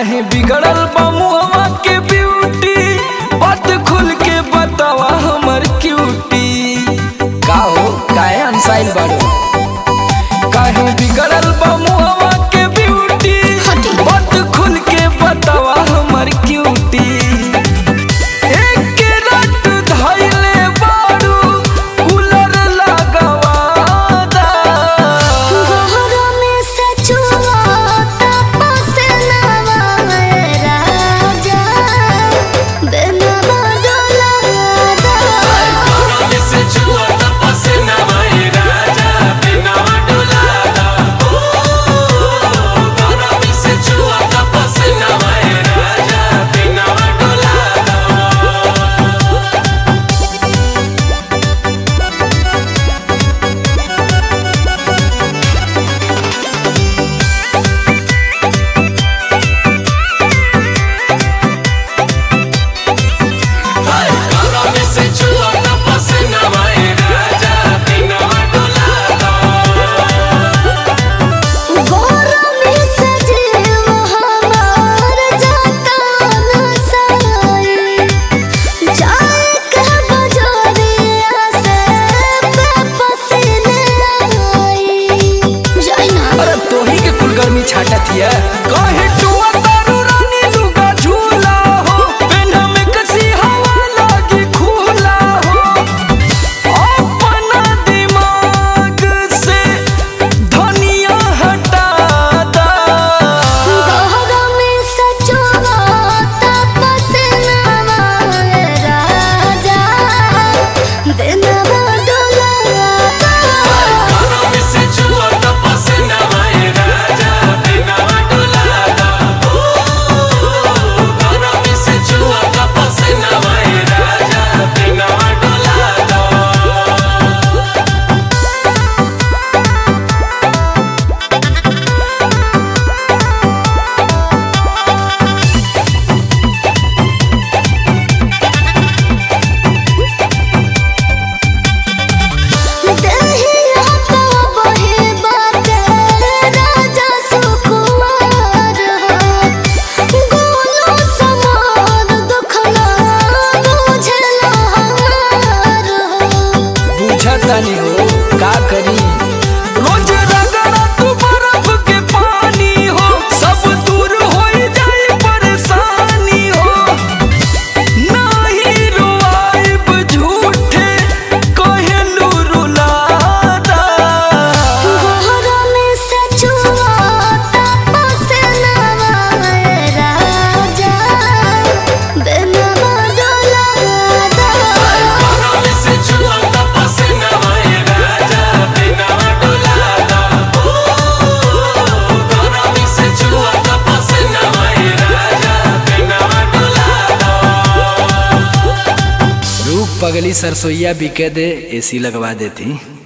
काहे बिगड़ल बा मुहवा के ब्यूटी बात खुल के बतावा हमर क्यूटी का हो काहे अनसाइल बाड़ो काहे बिगड़ल बा मुहवा के ब्यूटी बात खुल के बतावा हमर क्यूटी एक रात धइले बाड़ू कूलर लगावादा गहरा में सचुआ तपस्या राजा बेनवा डोलादा गहरा में सजीव हमार जाता नसाई जाए के बजरिया से पसीने आई जाई ना अरे तोही के कुल गर्मी छाटत हिया काहे टुआ तारू रानी लुगा झूला हो पेन्ह में कसी हवा लागी खुला हो अपना दिमाग से धनिया हटा दा गहरा में सचुआ तपस्या राजा बेनवा डोलादा देहिया तो बहे बाटे राजा सुकुमार हो गोलो समार दुखना बुझला हमार हो बुझतानी हो का करी रोज रगड़ा तू बर्फ के पानी हो सब दूर हो जाए परेशानी हो नाही रुआइब झूठे कहलू रुलादा गहरा में सचुआ तपस्या राजा बेनवा डोलादा रूप पगली सरसोईया बिके दे एसी लगवा देती